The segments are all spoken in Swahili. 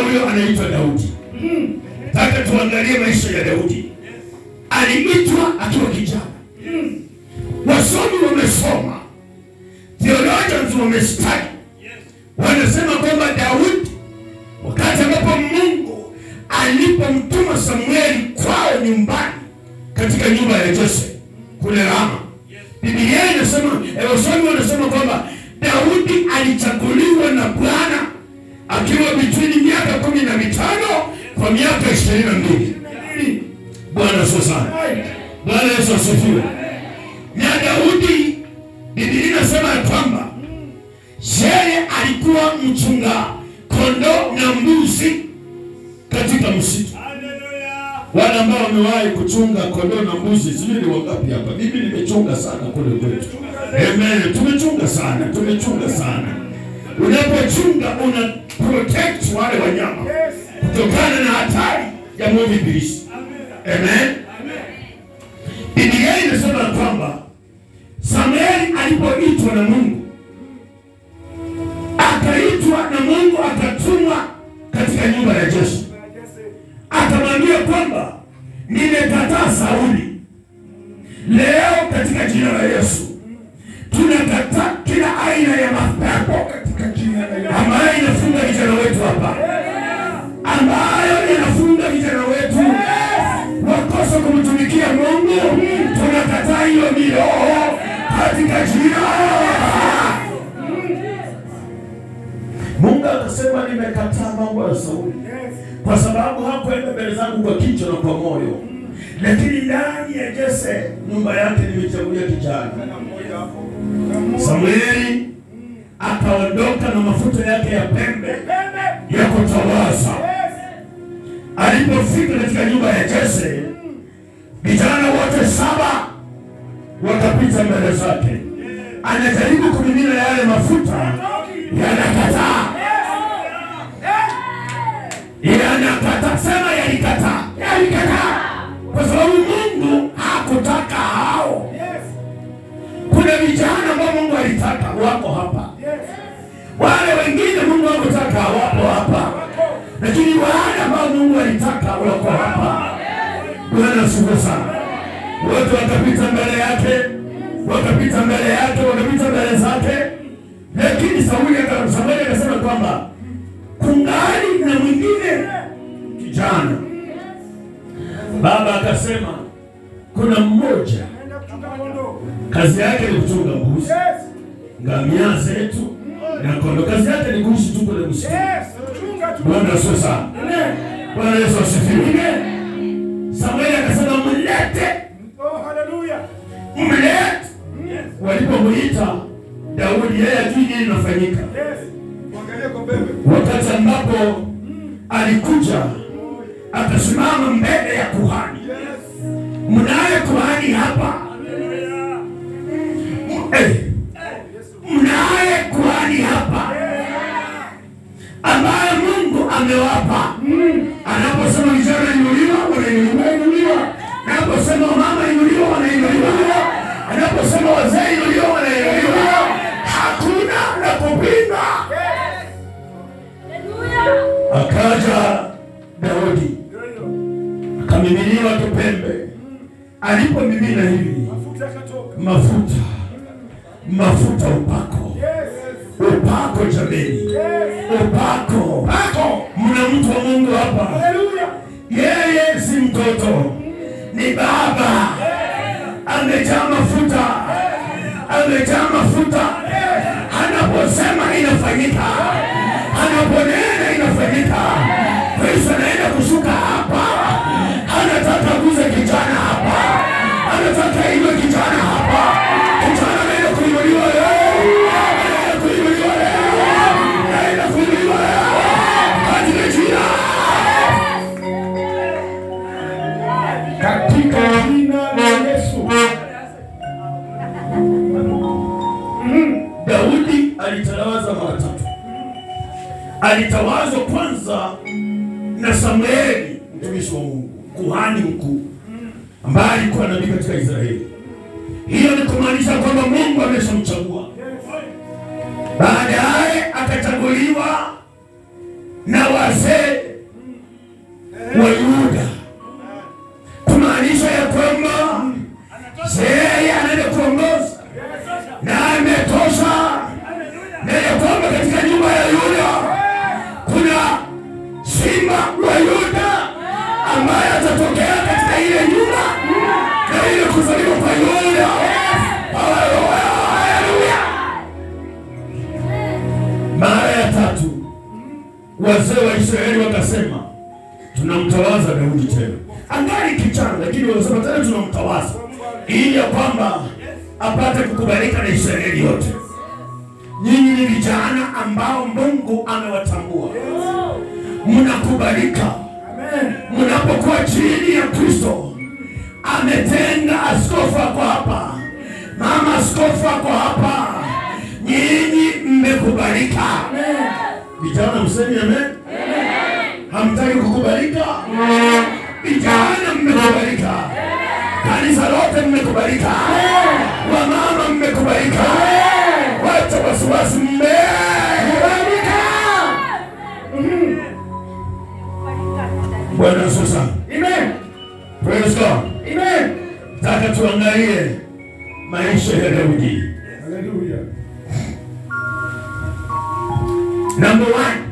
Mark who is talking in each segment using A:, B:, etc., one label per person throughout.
A: huyo anaitwa Daudi. Nataka tuangalie maisha ya Daudi. Aliitwa akiwa kijana. Wasomi wamesoma, theologians wamestadi, wanasema kwamba Daudi wakati ambapo Mungu alipomtuma Samueli kwao nyumbani katika nyumba ya Jose kule Rama, Biblia inasema eh, wasomi wanasema kwamba Daudi alichaguliwa na Bwana akiwa between miaka kumi na mitano kwa miaka ishirini na mbili. Bwana asifiwe sana. Bwana Yesu asifiwe. Na Daudi, Biblia inasema ya kwamba yeye alikuwa mchunga kondoo na mbuzi katika msitu. Wale ambao wamewahi kuchunga kondoo na mbuzi, sijui ni wangapi hapa? Mimi nimechunga sana kule kwetu. Amen. Tumechunga sana, tumechunga sana. Unapochunga una protect wale wanyama kutokana na hatari ya mwovu ibilisi. Amen. Biblia inasema kwamba Samueli alipoitwa na Mungu, akaitwa na Mungu, akatumwa katika nyumba ya Jese, akamwambia kwamba nimekataa Sauli. Leo katika jina la Yesu tunakataa kila aina ya mapepo katika jina la Yesu ambayo inafunga vijana wetu hapa, ambayo inafunga vijana wetu wakosa kumtumikia Mungu. Tunakataa hiyo miroho katika jina. Mungu akasema, nimekataa mambo ya Sauli kwa sababu hakuenda mbele zangu kwa kichwa na kwa moyo, lakini ndani ya Jese nyumba yake nimechagulia kijana Samueli akaondoka na mafuta yake ya pembe ya kutawaza. Alipofika katika nyumba ya Jese, vijana wote saba wakapita mbele zake, anajaribu kumimina yale mafuta, yanakataa, yanakataa. Sema yalikataa, yalikataa, kwa sababu Mungu hakutaka hao. Kuna vijana ambao Mungu alitaka wako hapa, wale wengine Mungu hakutaka wapo hapa, lakini wale ambao Mungu alitaka wako hapa. Bwana asifiwe sana. Wote wakapita mbele yake, wakapita mbele yake, wakapita mbele zake, lakini Sauli aka- Samueli akasema kwamba kungali na mwingine kijana. Baba akasema kuna mmoja kazi yake ni kuchunga mbuzi, ngamia zetu na kondoo. Kazi yake ni kuishi tu kule msitu. Bwana asifiwe sana. Bwana Yesu asifiwe. Samueli akasema mlete, mlete. Walipomuita Daudi, yeye ajui nini inafanyika. Wakati ambapo alikuja akasimama mbele ya kuhani, mnaye kuhani hapa Eh, mnaye kuhani hapa ambaye Mungu amewapa. Anaposema vijana inuliwa, wanainuliwa inuliwa. Anaposema mama inuliwa, wanainuliwa. Anaposema wazee inuliwa, wanainuliwa. Hakuna la kupinga. Akaja Daudi akamiminiwa kipembe. Alipomimina hivi mafuta mafuta, upako upako, jameni, upako upako. Mna mtu wa Mungu hapa, yeye si mtoto, ni baba, amejaa mafuta, amejaa mafuta. Anaposema inafanyika, anaponena inafanyika. Kristo anaenda kushuka hapa, anataka kuze kijana hapa, anataka iwe kijana hapa. Kijana anaenda kuinuliwa leo, anaenda kuinuliwa leo, anaenda kuinuliwa leo katika jina, katika jina la Yesu. Daudi alitawazwa mara tatu. Alitawazwa kwanza na Samueli mtumishi wa Mungu, kuhani mkuu ambaye alikuwa nabii katika Israeli. Hiyo ni kumaanisha kwamba Mungu ameshamchagua. Baadaye akachaguliwa na wazee wa Yuda, kumaanisha ya kwamba yeye anaenda kuongoza na ametosha, na ya kwamba katika nyumba ya Yuda kuna simba wa Yuda ambaye atatokea katika ile nyumba na ile kuzaliwa kwa Yuda. Haleluya, haleluya. Mara ya tatu wazee wa Israeli wakasema, tunamtawaza Daudi tena, angali kijana, lakini wakasema tena tunamtawaza ili ya kwamba apate kukubalika na Israeli yote. Nyinyi ni vijana ambao Mungu amewatambua, mnakubalika mnapokuwa chini ya Kristo. Ametenga askofu ako hapa, mama askofu ako hapa, nyinyi mmekubalika. Vijana msemi amen. Hamtaki kukubalika? Vijana mmekubalika, kanisa lote mmekubalika, wamama mmekubalika, wacha wasiwasi, mmekubalika. Bwana Yesu sana.
B: Amen.
A: Praise God.
B: Amen.
A: Nataka tuangalie maisha ya Daudi.
B: Hallelujah.
A: Number one,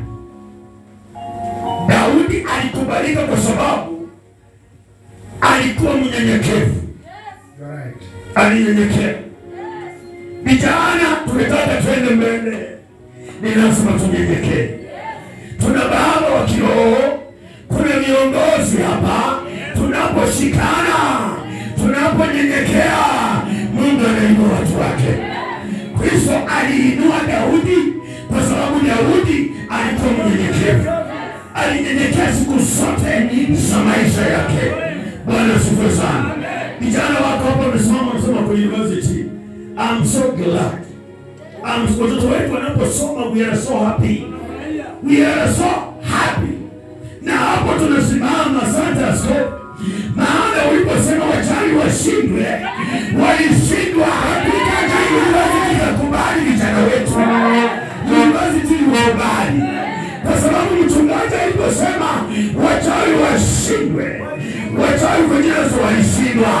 A: Daudi alikubalika kwa sababu alikuwa mnyenyekevu,
B: You're right.
A: alinyenyekea. Vijana tunataka twende mbele, ni lazima tunyenyekee. Tuna baba wa kiroho, kuna viongozi hapa. Tunaposhikana, tunaponyenyekea, Mungu anainua watu wake. Kristo aliinua Daudi kwa sababu Daudi alikuwa mnyenyekevu, alinyenyekea siku zote za maisha yake. Bwana asifiwe sana. Vijana wako hapa wamesimama, wanasoma kwa university. I'm so glad. I'm- Watoto wetu wanaposoma, we are so happy, we are so happy. Na hapo tunasimama, asante askofu, maana uliposema wachawi washindwe, walishindwa. Hakika university ikakubali vijana wetu, university ilikubali kwa sababu mchungaji aliposema wachawi washindwe, wachawi kwenye Yesu walishindwa.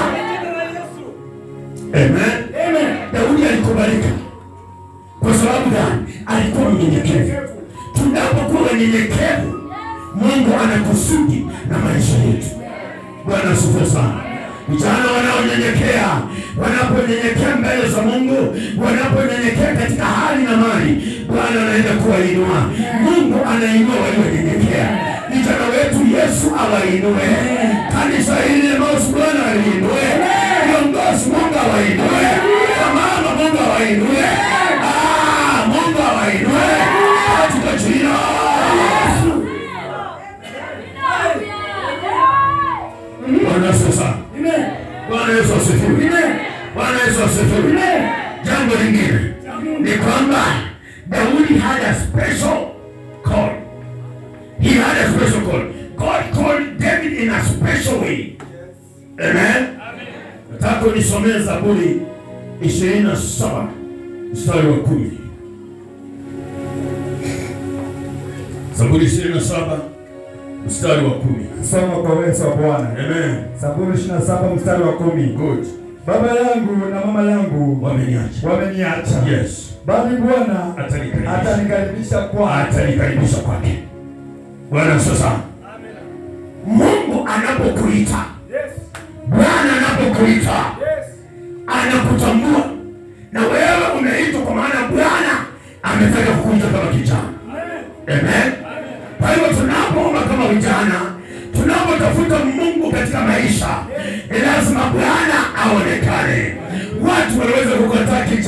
A: Amen.
B: Amen.
A: Daudi alikubalika kwa sababu gani? Alikuwa mnyenyekevu. Tunapokuwa wanyenyekevu, Mungu ana kusudi na maisha yetu. Bwana asifiwe sana. Vijana wanaonyenyekea, wanaponyenyekea mbele za Mungu, wanaponyenyekea katika hali na mali, Bwana anaenda kuwainua. Mungu anainua walionyenyekea. Vijana wetu Yesu awainue, kanisa hili Emmaus Bwana aliinue, viongozi Mungu awainue, wamama Mungu awainue, Ah, Mungu awainue katika jina la Yesu. Bwana asifiwe sana.
B: Amen.
A: Bwana Yesu asifiwe.
B: Amen.
A: Bwana Yesu asifiwe.
B: Amen.
A: Jambo lingine ni kwamba Daudi had a special call. He had a special call. God called David in a special way. Amen. Nataka unisomee Zaburi ishirini na saba mstari wa kumi. Zaburi ishirini na saba mstari wa kumi.
B: Soma kwa uwezo wa Bwana.
A: Amen.
B: Zaburi 27 mstari wa kumi.
A: Good.
B: Baba yangu na mama yangu
A: Wameniacha.
B: wameniacha,
A: Yes.
B: bali Bwana
A: Atanikaribisha.
B: atanikaribisha kwake.
A: atanikaribisha kwake. Bwana sasa, Mungu anapokuita, Bwana anapokuita, anakutambua na wewe umeitwa, kwa maana Bwana ametaka kukuita kama kijana. Amen. Kwa hivyo tunapoomba kama vijana, tunapotafuta Mungu katika maisha, ni lazima Bwana aonekane. Watu wanaweza kukataa